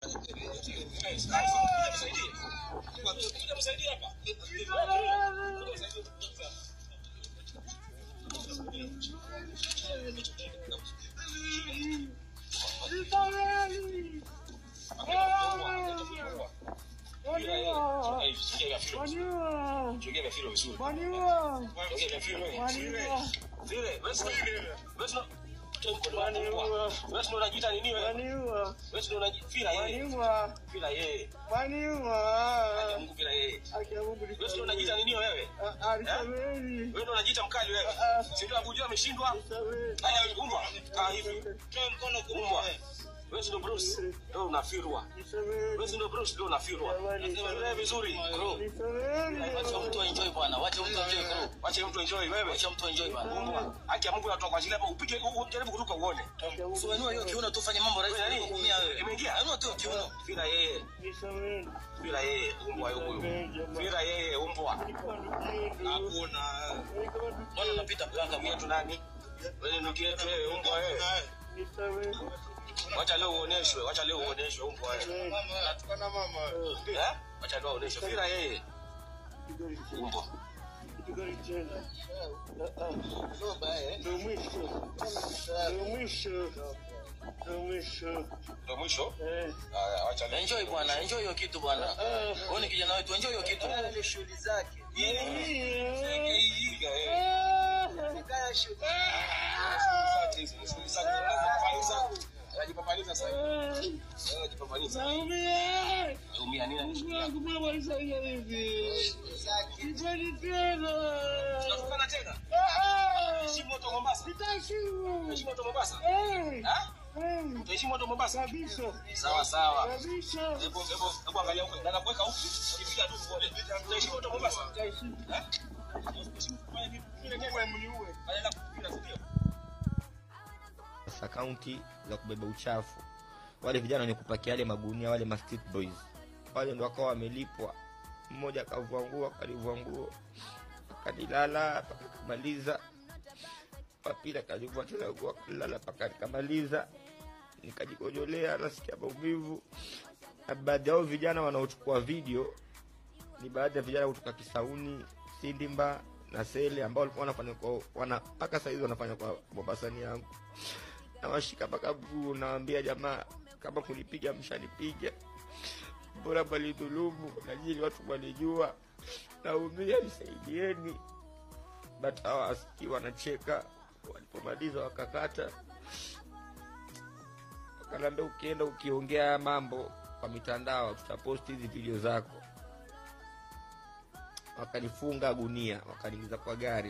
unajiita nini wewe? Wewe ndio unajifira yeye. Fira yeye. Mungu fira yeye. Wewe ndio unajiita nini wewe? Wewe ndio unajiita mkali wewe. Si ndio Abuja ameshindwa? Haya umbwa. Kaa hivi. Toa mkono kumbwa. Wewe ndio Bruce. Wewe unafirwa. Wewe ndio Bruce ndio unafirwa. Wewe vizuri. Bro. Wacha mtu enjoy bwana. Wacha mtu enjoy bro. Wacha mtu enjoy wewe. Wacha mtu enjoy bwana. Umbwa. Haki ya Mungu natoka kwa ajili hapa upige ujaribu kuruka uone. Usiwenua hiyo kiuno tu fanye mambo rahisi Nani? kuumia wewe. Imeingia? Inua tu kiuno. Fira yeye. Fira yeye umbwa huyu. Fira yeye umbwa. Hakuna. Mbona unapita mganga Mimi tu nani? Wewe nukie tu wewe umbwa wewe. Wacha leo uoneshwe, wacha leo uoneshwe umbwa wewe. Eh? Wacha leo uoneshwe. Fira yeye. Umbwa. Ndio mwisho. Haya, wacha leo. Enjoy bwana, enjoy hiyo kitu bwana. Wewe ni kijana wetu, enjoy hiyo kitu. shughuli zake Figa yeye. kaya shughuli Anajipapaliza sasa hivi. Anajipapaliza. Umia nini? zake Tunatokana tena. Heshimu moto Mombasa. Heshimu moto Mombasa. Ha? Utaheshimu moto Mombasa. Sawa sawa. Hebu hebu hebu angalia huko. Dada kuweka huku. Ukipiga tu pole. Utaheshimu moto Mombasa. Ha? Heshimu kufanya vipi? Vile wewe mniue. Badala ya kupiga ndio. sasa kaunti za kubeba uchafu wale vijana wenye kupakia yale magunia wale ma street boys wale ndo wakawa wamelipwa mmoja akavua nguo akalivua nguo akanilala mpaka kamaliza wapili akalivua tena nguo akalala mpaka nikamaliza nikajikojolea nasikia maumivu na baadhi yao vijana wanaochukua video ni baadhi ya vijana kutoka kisauni sindimba na sele ambao walikuwa wanafanya kwa wana mpaka saizi wanafanya kwa mombasani yangu nawashika mpaka mguu nawambia jamaa kama kunipiga mshanipiga bora mwalidhulumu najili watu walijua naumia nisaidieni but hawa asikii wanacheka walipomaliza wakakata wakanaambia ukienda ukiongea haya mambo kwa mitandao tutaposti hizi video zako wakanifunga gunia wakaniingiza kwa gari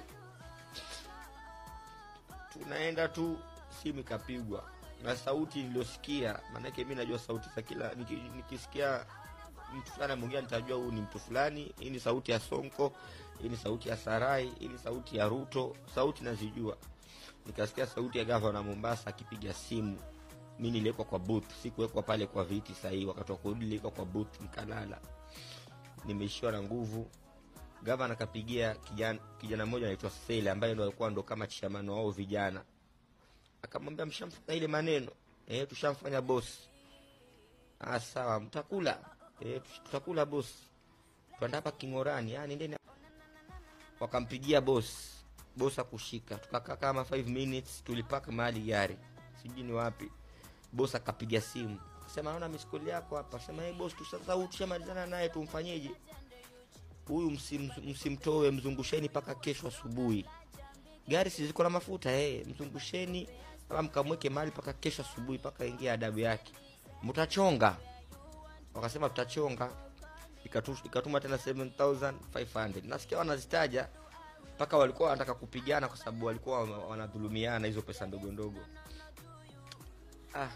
tunaenda tu simu ikapigwa na sauti niliyosikia maanake mi najua sauti za kila niki- nikisikia mtu fulani ameongea nitajua huyu ni mtu fulani hii ni sauti ya sonko hii ni sauti ya sarai hii ni sauti ya ruto sauti nazijua nikasikia sauti ya gavana mombasa akipiga simu mi niliwekwa kwa booth sikuwekwa pale kwa viti sahii wakati wa kurudi niliwekwa kwa booth nikalala nimeishiwa na nguvu gavana akapigia kijana, kijana mmoja anaitwa sele ambaye ndo alikuwa ndo kama chishamano wao vijana akamwambia mshamfanya ile maneno e, tushamfanya bosi ah, sawa mtakula e, tutakula bosi twanda hapa kingorani ah, nendeni wakampigia bosi bosi akushika tukakaa kama 5 minutes tulipaka mahali gari sijui ni wapi bosi akapiga simu sema naona miskoli yako hapa sema hey, bosi tu sasa huyu tushamalizana naye tumfanyeje huyu msim- msimtoe mzungusheni mpaka kesho asubuhi gari si ziko na mafuta eh, mzungusheni ama mkamweke mahali mpaka kesho asubuhi mpaka ingia adabu yake mtachonga wakasema tutachonga Ikatu- ikatuma tena 7500 nasikia wanazitaja mpaka walikuwa wanataka kupigana kwa sababu walikuwa wana- wanadhulumiana hizo pesa ndogo ndogo ah.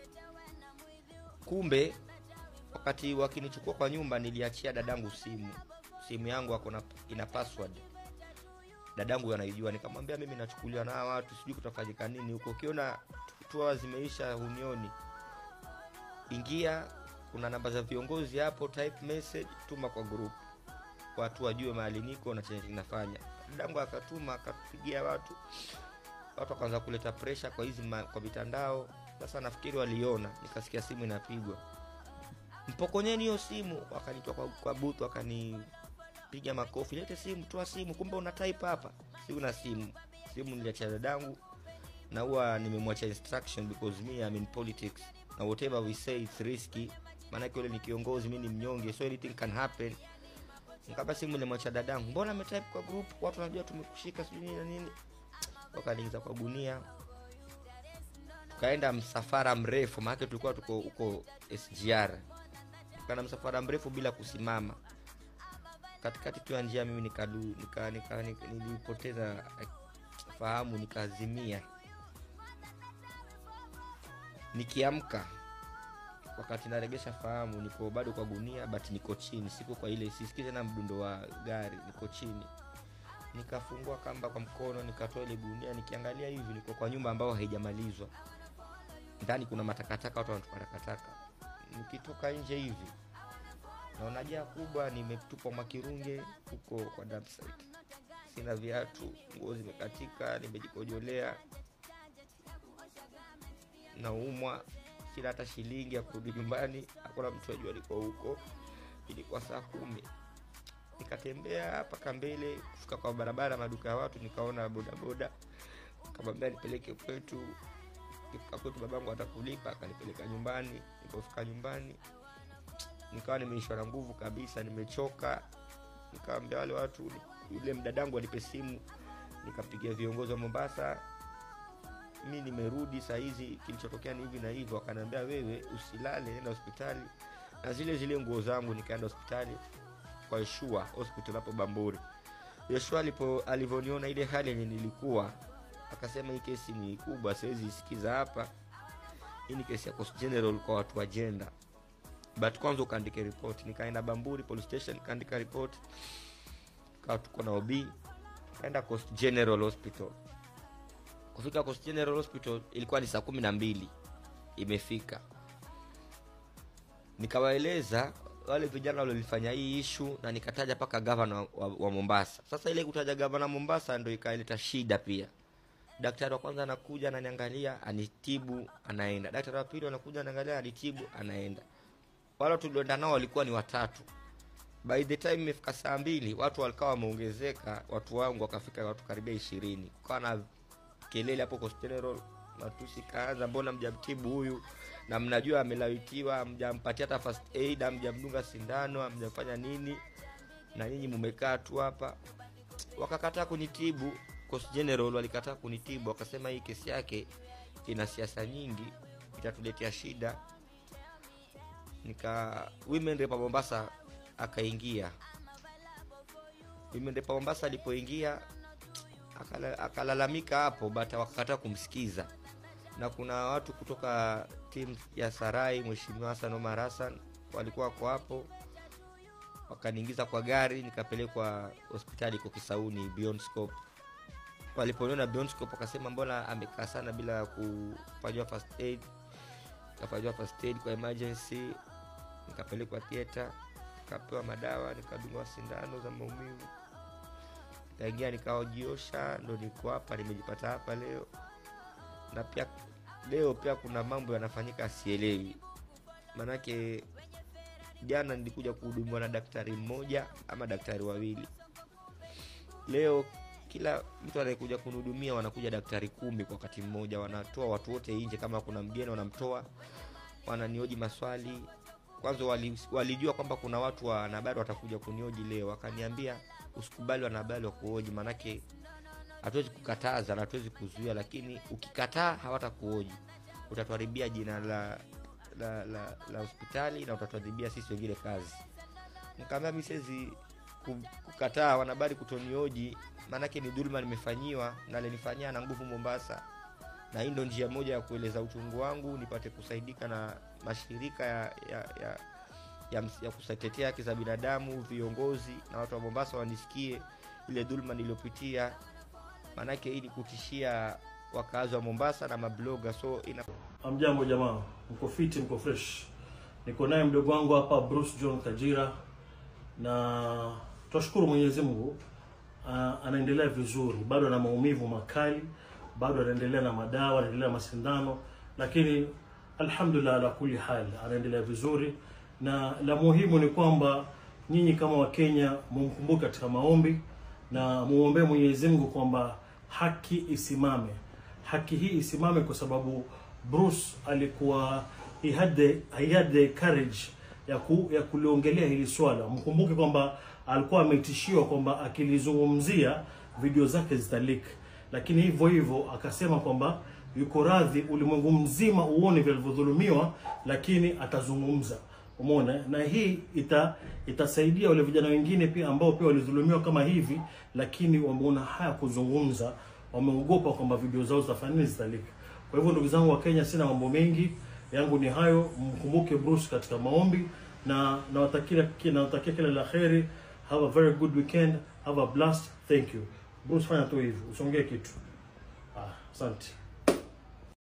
kumbe wakati wakinichukua kwa nyumba niliachia dadangu simu simu yangu ako na ina password dadangu anaijua nikamwambia mimi nachukuliwa na hawa watu sijui kutafanyika nini huko ukiona tua zimeisha unioni ingia kuna namba za viongozi hapo type message tuma kwa group watu wajue mahali niko na chenye kinafanya dadangu akatuma akapigia watu watu wakaanza kuleta pressure kwa hizi ma- kwa mitandao sasa nafikiri waliona nikasikia simu inapigwa mpokonyeni hiyo simu wakanitoa kwa, kwa booth wakanipiga makofi lete simu toa simu kumbe una type hapa si una simu simu niliachia dadangu na huwa nimemwacha instruction because me I'm in politics na whatever we say it's risky maanake yule ni kiongozi mi ni mnyonge so anything can happen nikaba simu nilimwacha dadangu mbona ametype kwa group watu wanajua tumekushika sijui nini na nini wakaniingiza kwa gunia tukaenda msafara mrefu maanake tulikuwa tuko huko sgr tukaenda msafara mrefu bila kusimama katikati tu ya njia mimi nikadu nika, nika, nika, nilipoteza eh, fahamu nikazimia nikiamka wakati naregesha fahamu niko bado kwa gunia but niko chini siko kwa ile sisikii tena mdundo wa gari niko chini nikafungua kamba kwa mkono nikatoa ile gunia nikiangalia hivi niko kwa nyumba ambayo haijamalizwa ndani kuna matakataka watu wanatupa takataka nikitoka nje hivi naona jaa kubwa nimetupwa makirunge huko kwa dump site sina viatu nguo zimekatika nimejikojolea naumwa sina hata shilingi ya kurudi nyumbani hakuna mtu ajua alikuwa huko ilikuwa saa kumi nikatembea mpaka mbele kufika kwa barabara maduka ya watu nikaona bodaboda kamwambia nipeleke kwetu kifika kwetu babangu atakulipa akanipeleka nyumbani nilipofika nyumbani nikawa nimeishwa na nguvu kabisa nimechoka nikawambia wale watu yule mdadangu alipe simu nikapigia viongozi wa mombasa mi nimerudi saa hizi kilichotokea ni hivi na hivyo wakaniambia wewe usilale nenda hospitali na zile zile nguo zangu nikaenda hospitali kwa yeshua hospital hapo bamburi yeshua alipo alivyoniona ile hali yenye nilikuwa akasema hii kesi ni kubwa siwezi isikiza hapa hii ni kesi ya Coast general kwa watu wa jenda but kwanza ukaandike report nikaenda bamburi police station nikaandika report kawa tuko na ob kaenda coast general hospital kufika coast general hospital ilikuwa ni saa kumi na mbili imefika nikawaeleza wale vijana walilifanya hii ishu na nikataja mpaka gavana wa, wa, wa mombasa sasa ile kutaja gavana mombasa ndo ikaleta shida pia daktari wa kwanza anakuja ananiangalia anitibu anaenda daktari wa pili anakuja anaangalia anitibu anaenda wale tulioenda nao walikuwa ni watatu by the time imefika saa mbili watu walikawa wameongezeka watu wangu wakafika watu karibia ishirini kukawa na kelele hapo Coast General matusi kaanza mbona mjamtibu huyu na mnajua amelawitiwa amjampatia hata first aid amjamdunga sindano amjafanya nini na nyinyi mumekaa tu hapa wakakataa kunitibu Coast General walikataa kunitibu wakasema hii kesi yake ina siasa nyingi itatuletea shida nika women rep wa Mombasa akaingia women rep wa Mombasa alipoingia akala- akalalamika hapo but wakakataa kumsikiza na kuna watu kutoka timu ya Sarai mheshimiwa Hassan Omar Hassan walikuwa wako hapo wakaniingiza kwa gari nikapelekwa hospitali iko Kisauni Beyond Scope waliponiona Beyond Scope wakasema mbona amekaa sana bila kufanyiwa first aid nikafanyiwa first aid kwa emergency nikapelekwa theater nikapewa madawa nikadungwa sindano za maumivu nikaingia nikaojiosha ndo niko hapa nimejipata hapa leo na pia leo pia kuna mambo yanafanyika sielewi maanake jana nilikuja kuhudumiwa na daktari mmoja ama daktari wawili leo kila mtu anayekuja kunihudumia wanakuja daktari kumi kwa wakati mmoja wanatoa watu wote nje kama kuna mgeni wanamtoa wananioji maswali kwanza wali, walijua kwamba kuna watu wa wanahabari watakuja kunioji leo wakaniambia usikubali wanahabari wa kuoji maanake hatuwezi kukataza na hatuwezi kuzuia lakini ukikataa hawatakuoji utatuharibia jina la la, la, la hospitali na utatuharibia sisi wengine kazi nikaambia mi siwezi ku- kukataa wanahabari kutonioji maanake ni dhuluma nimefanyiwa na alinifanyia na nguvu mombasa na hii ndo njia moja ya kueleza uchungu wangu nipate kusaidika na mashirika ya ya, ya, ya, ms- ya kutetea haki za binadamu viongozi na watu wa mombasa wanisikie ile dhuluma niliyopitia maanake hii ni kutishia wakazi wa mombasa na mabloga so ina Amjambo jamaa, mko fiti, mko fresh. Niko naye mdogo wangu hapa Bruce John Kajira, na twashukuru Mwenyezi Mungu ah, anaendelea vizuri, bado ana maumivu makali, bado anaendelea na madawa, anaendelea na masindano, lakini alhamdulillah ala kulli hal anaendelea vizuri, na la muhimu ni kwamba nyinyi kama Wakenya mumkumbuke katika maombi na muombee Mwenyezi Mungu kwamba haki isimame, haki hii isimame, kwa sababu Bruce alikuwa he had the, he had the courage ya, ku, ya kuliongelea hili swala. Mkumbuke kwamba alikuwa ametishiwa kwamba akilizungumzia video zake zitalik, lakini hivyo hivyo akasema kwamba yuko radhi ulimwengu mzima uone vilivyodhulumiwa, lakini atazungumza. Umeona, na hii ita itasaidia wale vijana wengine pia ambao pia walidhulumiwa kama hivi, lakini wameona haya kuzungumza, wameogopa kwamba video zao zitafanya nini, zitalika. Kwa hivyo ndugu zangu wa Kenya, sina mambo mengi yangu ni hayo. Mkumbuke Bruce katika maombi na nawatakia nawatakia kila la kheri. Have a very good weekend, have a blast. Thank you. Bruce, fanya tu hivi, usongee kitu. Ah, asante.